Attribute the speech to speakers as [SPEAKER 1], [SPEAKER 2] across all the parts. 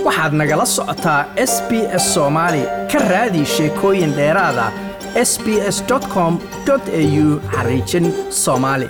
[SPEAKER 1] waxaad nagala socotaa s b s soomaali ka raadi sheekooyin dheeraada s b s com au xariijin soomaali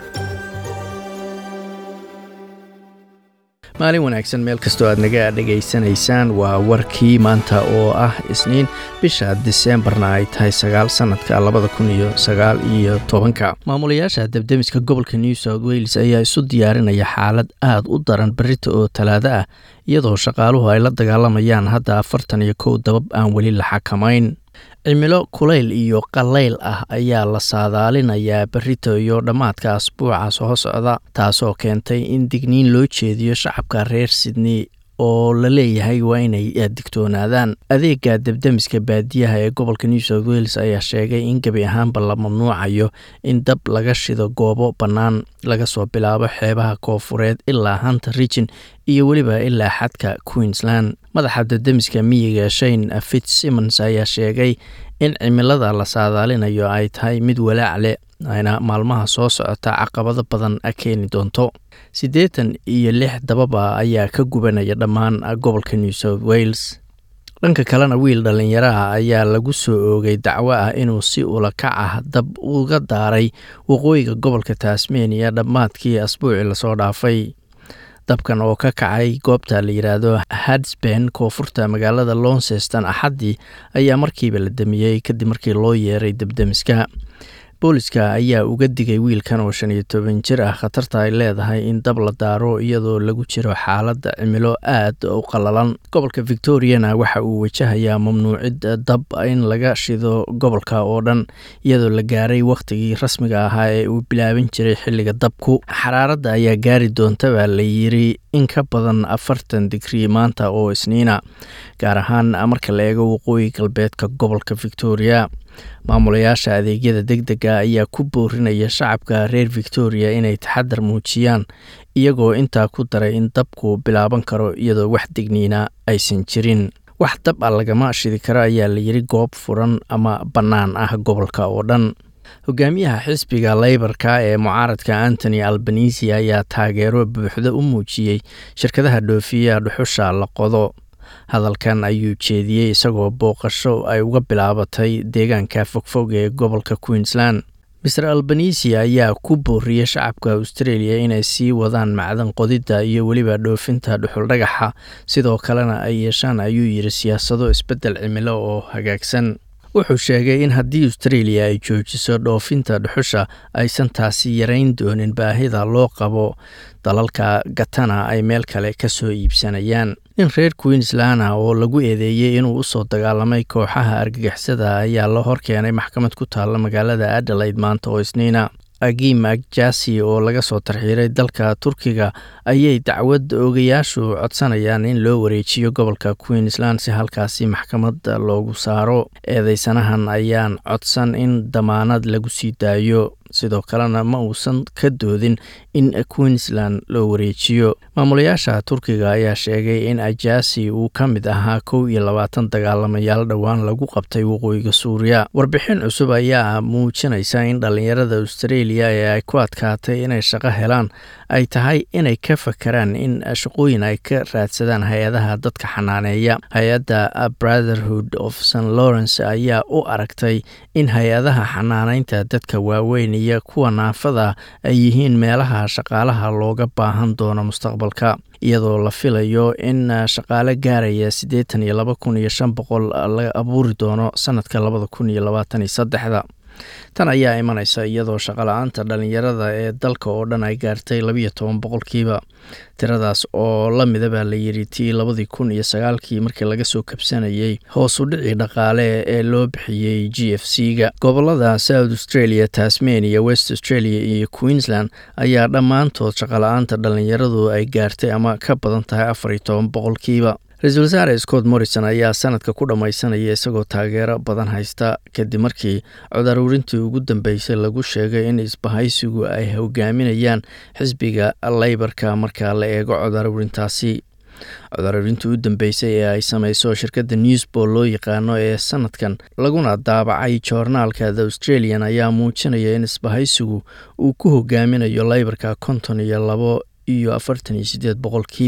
[SPEAKER 2] maalin wanaagsan meel kastoo aad naga dhegaysanaysaan waa warkii maanta oo ah isniin bisha diseembarna ay tahay sagaal sannadka labada kun iyo sagaal iyo tobanka maamulayaasha debdemiska gobolka new south wales ayaa isu diyaarinaya xaalad aad u daran berita oo talaado ah iyadoo shaqaaluhu ay la dagaalamayaan hadda afartan iyo kow dabab aan weli la xakamayn cimilo kulayl iyo qallayl ah ayaa la saadaalinayaa berito iyo dhammaadka asbuuca soo socda taasoo keentay in digniin loo jeediyo shacabka reer sydney oo la leeyahay waa inay digtoonaadaan adeega debdemiska baadiyaha ee gobolka new south wales ayaa sheegay in gebi ahaanba la mamnuucayo in dab laga shido goobo bannaan laga soo bilaabo xeebaha koofureed ilaa hunter region iyo weliba ilaa xadka queensland madaxa debdemiska miyiga shane fitzsimmons ayaa sheegay in cimilada la saadaalinayo ay tahay mid walaac leh ayna maalmaha soo socota caqabado badan keeni doonto siddeetan iyo lix dababa ayaa ka gubanaya dhammaan gobolka new south wales dhanka kalena wiil dhallinyaraha ayaa lagu soo oogay dacwo ah inuu si ulakac ah dab uga daaray waqooyiga gobolka tasmania dhammaadkii asbuucii lasoo dhaafay dabkan oo ka kacay goobta la yidhaahdo hadsben koonfurta magaalada lonseston axaddii ayaa markiiba la damiyey kadib markii loo yeeray debdemiska booliska ayaa uga digay wiilkan oo shan iyo toban jir ah khatarta ay leedahay in dab la daaro iyadoo lagu jiro xaaladda cimilo aad u qallalan gobolka victoriana waxa uu wajahayaa mamnuucid dab in laga shido gobolka oo dhan iyadoo la gaaray wakhtigii rasmiga ahaa ee uu bilaaban jiray xilliga dabku xaraaradda ayaa gaari doonta baa la yiri in ka badan afartan digrii maanta oo isniina gaar ahaan marka la eego waqooyi galbeedka gobolka victoria maamulayaasha adeegyada deg dega ayaa ku boorinaya shacabka reer victoria inay taxadar muujiyaan iyagoo intaa ku daray in dabku bilaaban karo iyadoo wax digniina aysan jirin wax dab a lagama shidi karo ayaa la yiri goob furan ama bannaan ah gobolka oo dhan hogaamiyaha xisbiga leybarka ee mucaaradka antony albanisi ayaa taageero buuxda u muujiyey shirkadaha dhoofiyaha dhuxusha la qodo hadalkan ayuu jeediyey isagoo booqasho ay uga bilaabatay deegaanka fogfog ee gobolka queensland maer albanisi ayaa ku booriyey shacabka australia inay sii wadaan macdan qodidda iyo weliba dhoofinta dhuxul dhagaxa sidoo kalena ay yeeshaan ayuu yidhi siyaasado isbeddel cimilo oo hagaagsan wuxuu sheegay in haddii australia ay joojiso dhoofinta dhuxusha aysan taasi yarayn doonin baahida loo qabo dalalka gatana ay meel kale ka soo iibsanayaan nin reer queensland ah oo lagu eedeeyey inuu usoo dagaalamay kooxaha argagixisada ayaa la horkeenay maxkamad ku taalla magaalada adelaide maanta oo isniina agim agjasi oo laga soo tarxiiray dalka turkiga ayay dacwad ogayaashu codsanayaan in loo wareejiyo gobolka queensland si halkaasi maxkamad loogu saaro eedeysanahan ayaan codsan in damaanad lagu sii daayo sidoo kalena ma uusan ka doodin in queensland loo wareejiyo maamulayaasha turkiga ayaa sheegay in ajasi uu ka mid ahaa kow iyo labaatan dagaalamayaal dhowaan lagu qabtay waqooyiga suuriya warbixin cusub ayaa muujinaysa in dhallinyarada australia ee ay ku adkaatay inay shaqo helaan ay tahay inay ka fakaraan in shaqooyin ay ka raadsadaan hay-adaha dadka xanaaneeya hay-adda brotherhood of st lawrence ayaa u aragtay in hay-adaha xanaaneynta dadka waaweyn iyo kuwa naafada ay yihiin meelaha shaqaalaha looga baahan doono mustaqbalka iyadoo la filayo in shaqaale gaaraya siddeetan iyo laba kun iyo shan boqol la abuuri doono sanadka labada kun iyo labaatan iyo saddexda tan ayaa imanaysa iyadoo shaqala-aanta dhalinyarada ee dalka oo dhan ay gaartay labiyo toban boqolkiiba tiradaas oo la mida baa la yidhi tii labadii kun iyo sagaalkii markii laga soo kabsanayey hoos u dhicii dhaqaale ee loo bixiyey g f c ga gobolada south australia tasmania west australia iyo queensland ayaa dhammaantood shaqala-aanta dhalinyaradu ay gaartay ama ka badan tahay afar iyo toban boqolkiiba ra-iisul wasaare scott morrison ayaa sanadka ku dhammaysanaya isagoo taageero badan haysta kadib markii cod aruurintii ugu dambeysay lagu sheegay in isbahaysigu ay hogaaminayaan xisbiga leybarka marka la eego cod aruurintaasi cod aruurintii u dambeysay ee ay sameyso shirkadda newsbol loo yaqaano ee sanadkan laguna daabacay joornaalka the australian ayaa muujinaya in isbahaysigu uu ku hogaaminayo leybarka konton iyo labo iyo afartan iyo sideed boqolkiiba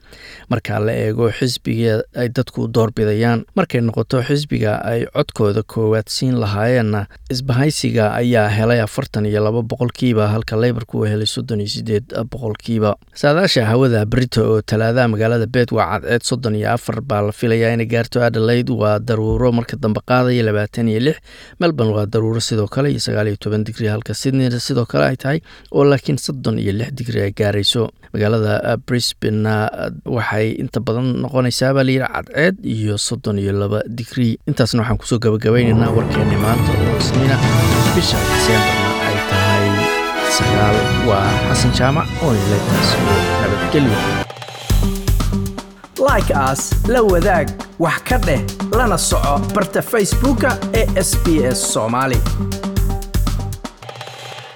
[SPEAKER 2] marka la eego xisbiga ay dadku doorbidayaan markay noqoto xisbiga ay codkooda koowaad siin lahaayeenna isbahaysiga ayaa helay afartan iyo laba boqolkiiba halka leybarku uu helay soddon iyo sideed boqolkiiba saadaasha hawada brito oo talaadaha magaalada beed waa cadceed soddon iyo afar baa la filayaa inay gaarto adelaide waa daruuro marka dambe qaadaya labaatan iyo lix melbourne waa daruuro sidoo kale iyo sagaal iyo toban digri halka sydneyna sidoo kale ay tahay oo laakiin soddon iyo lix digri ay gaarayso magaalada brisbane waxay inta badan noqonaysaa baa layidhi cadceed iyo soddon iyo laba digri intaasna waxaan kusoo gabagabeynaynaa warkeeni maanta oo isniina bisha diseembarna ay tahay sagaal waa xasan jaamac oo inletaas oo nabadgelyo
[SPEAKER 1] like aas la wadaag wax ka dheh lana soco barta facebooka ee sb s soomaali